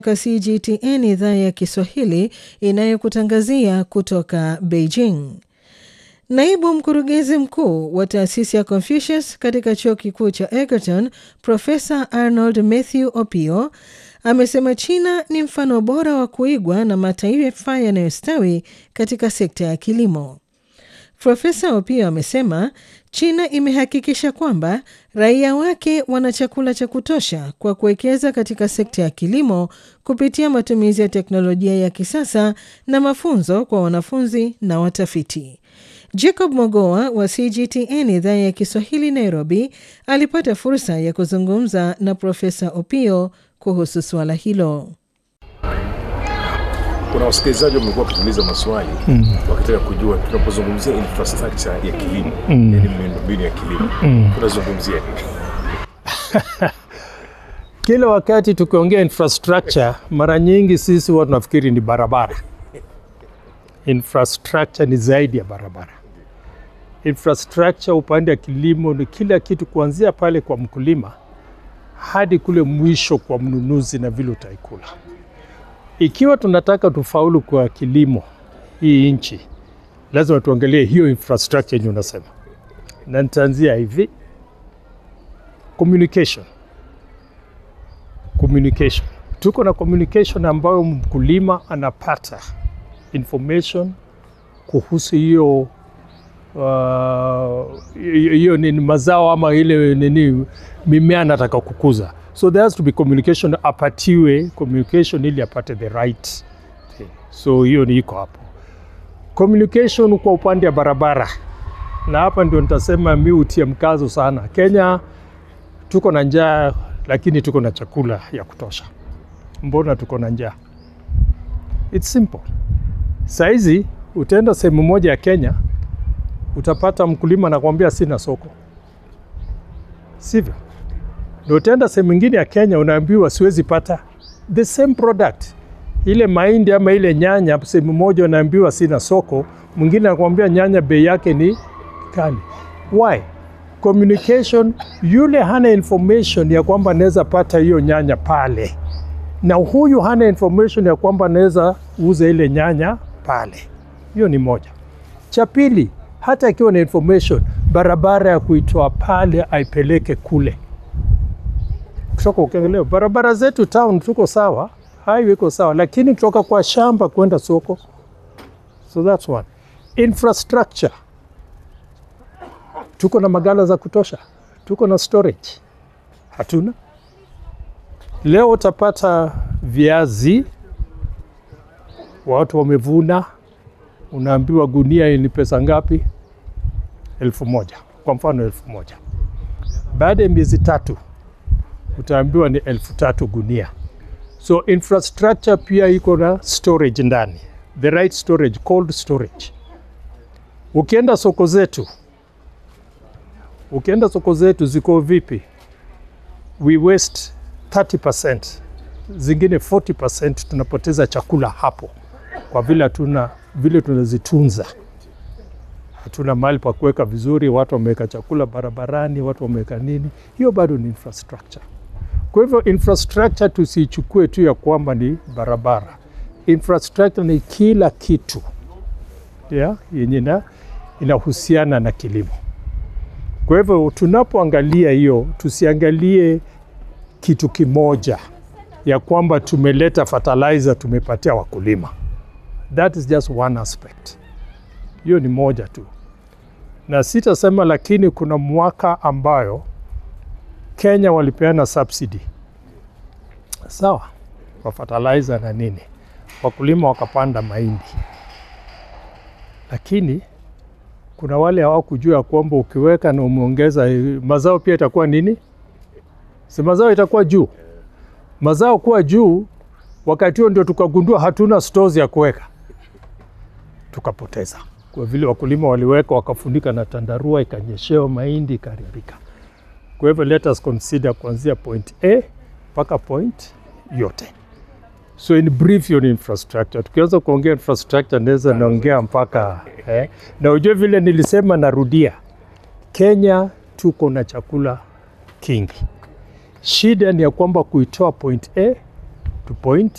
CGTN idhaa ya Kiswahili inayokutangazia kutoka Beijing. Naibu mkurugenzi mkuu wa taasisi ya Confucius katika chuo kikuu cha Egerton, Profesa Arnold Mathew Opio amesema China ni mfano bora wa kuigwa na mataifa yanayostawi katika sekta ya kilimo. Profesa Opio amesema China imehakikisha kwamba raia wake wana chakula cha kutosha kwa kuwekeza katika sekta ya kilimo kupitia matumizi ya teknolojia ya kisasa na mafunzo kwa wanafunzi na watafiti. Jacob Mogoa wa CGTN idhaa ya Kiswahili Nairobi alipata fursa ya kuzungumza na Profesa Opio kuhusu suala hilo. Kuna wasikilizaji wamekuwa wakituuliza maswali mm. wakitaka kujua tunapozungumzia infrastructure ya kilimo mm. yani miundombinu ya kilimo mm. tunazungumzia nini? Kila wakati tukiongea infrastructure, mara nyingi sisi huwa tunafikiri ni barabara. Infrastructure ni zaidi ya barabara. Infrastructure upande wa kilimo ni kila kitu, kuanzia pale kwa mkulima hadi kule mwisho kwa mnunuzi na vile utaikula. Ikiwa tunataka tufaulu kwa kilimo hii nchi, lazima tuangalie hiyo infrastructure yenye unasema, na nitaanzia hivi: communication. Communication, tuko na communication ambayo mkulima anapata information kuhusu hiyo hiyo uh, nini mazao ama ile nini mimea anataka kukuza so there has to be communication, apatiwe communication ili apate the right thing. So hiyo ni iko hapo. Communication kwa upande wa barabara, na hapa ndio nitasema mi utie mkazo sana. Kenya tuko na njaa, lakini tuko na chakula ya kutosha. Mbona tuko na njaa? It's simple. Saizi utaenda sehemu moja ya Kenya utapata mkulima anakwambia sina soko, sivyo? Ndio utaenda sehemu nyingine ya Kenya unaambiwa siwezi pata the same product, ile mahindi ama ile nyanya, sehemu moja unaambiwa sina soko, mwingine anakuambia nyanya bei yake ni kali. Why? Communication, yule hana information ya kwamba anaweza pata hiyo nyanya pale, na huyu hana information ya kwamba anaweza uza ile nyanya pale. Hiyo ni moja. Cha pili, hata akiwa na information, barabara ya kuitoa pale aipeleke kule kutoka ukiangalia barabara zetu town tuko sawa, highway iko sawa, lakini kutoka kwa shamba kwenda soko. So that's one. Infrastructure, tuko na magala za kutosha, tuko na storage, hatuna. Leo utapata viazi, watu wamevuna, unaambiwa gunia ni pesa ngapi? Elfu moja kwa mfano, elfu moja baada ya miezi tatu utaambiwa ni elfu tatu gunia. So infrastructure pia iko na storage ndani, the right storage, cold storage. Ukienda soko zetu, ukienda soko zetu ziko vipi? We waste 30%, zingine 40% tunapoteza chakula hapo, kwa vile hatuna vile tunazitunza hatuna mahali pa kuweka vizuri. Watu wameweka chakula barabarani, watu wameweka nini, hiyo bado ni infrastructure. Kwa hivyo infrastructure tusiichukue tu ya kwamba ni barabara. Infrastructure ni kila kitu yeah, yenye inahusiana na kilimo. Kwa hivyo tunapoangalia hiyo, tusiangalie kitu kimoja ya kwamba tumeleta fertilizer tumepatia wakulima. That is just one aspect. Hiyo ni moja tu, na sitasema, lakini kuna mwaka ambayo Kenya walipeana subsidy sawa, kwa fertilizer na nini, wakulima wakapanda mahindi, lakini kuna wale hawakujua kwamba ukiweka na umeongeza mazao pia itakuwa nini, si mazao itakuwa juu. Mazao kuwa juu, wakati huo ndio tukagundua hatuna stores ya kuweka, tukapoteza kwa vile wakulima waliweka wakafunika na tandarua, ikanyeshewa mahindi ikaharibika. Kwa hivyo let us consider kuanzia point A mpaka point yote. So in brief, hiyo ni infrastructure. Tukianza kuongea infrastructure naweza naongea mpaka eh, na ujue vile nilisema, narudia, Kenya tuko na chakula kingi. Shida ni ya kwamba kuitoa point A to point